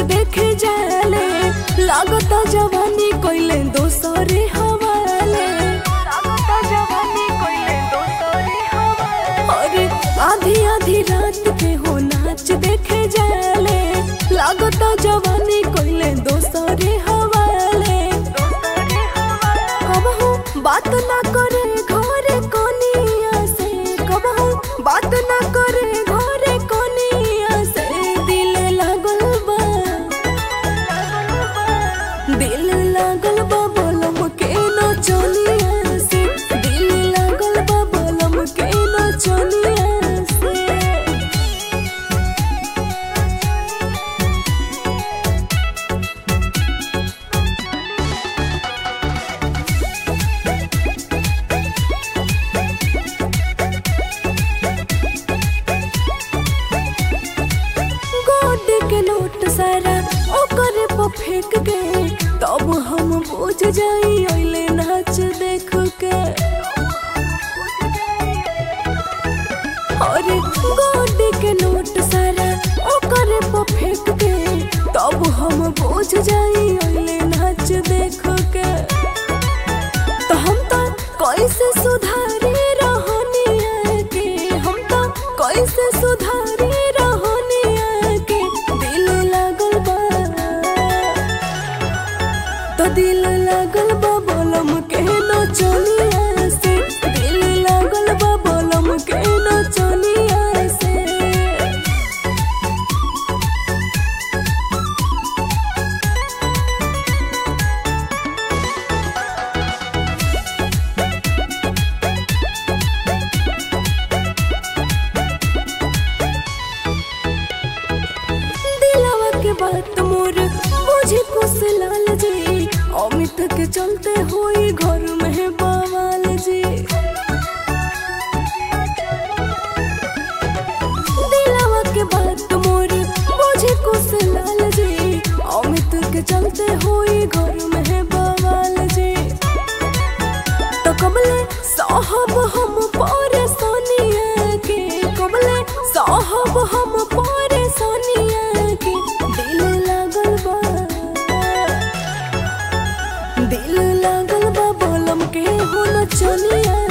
देखे जाले लागता जवानी कोइले दोसरे हवाले अरे आधी आधी रात के हो नाच देखे जाले लागता जवानी कोइले दोसरे हवाले कबहू बात ना करे घरे कोनिया से कबहू बात ना करे घरे कोनिया से दिल लागल बा दिल लागल बा बलम के नचनिया से दिल लागल बा बलम के नचनिया से गोड के नोट सारा ओकर पर फेंक के तब हम बुझ जाई ओइले नाच देख के अरे गोड के नोट सारा ओकर पर फेंक के तब हम बुझ जाई ओइले नाच देख के तो हम तो कैसे सुधारे रहनिया के हम तो कैसे सुधारे रहनिया के दिल लागल बा तो दिल लागल बा बोलम के नचनिया से दिल लागल बा बोलम के नचनिया से दिलवा के बात मोर बुझे कुछ लाल जी अमित के चलते होई घर में बवाल जी दिलवा के बात मोर बुझे कुछ लाल जी अमित के चलते होई घर में बवाल जी तो कबले साहब हम परेशानिया के कबले साहब हम परेशानिया के दिल लागल बा दिल लागल बा बोलम के हो नचनिया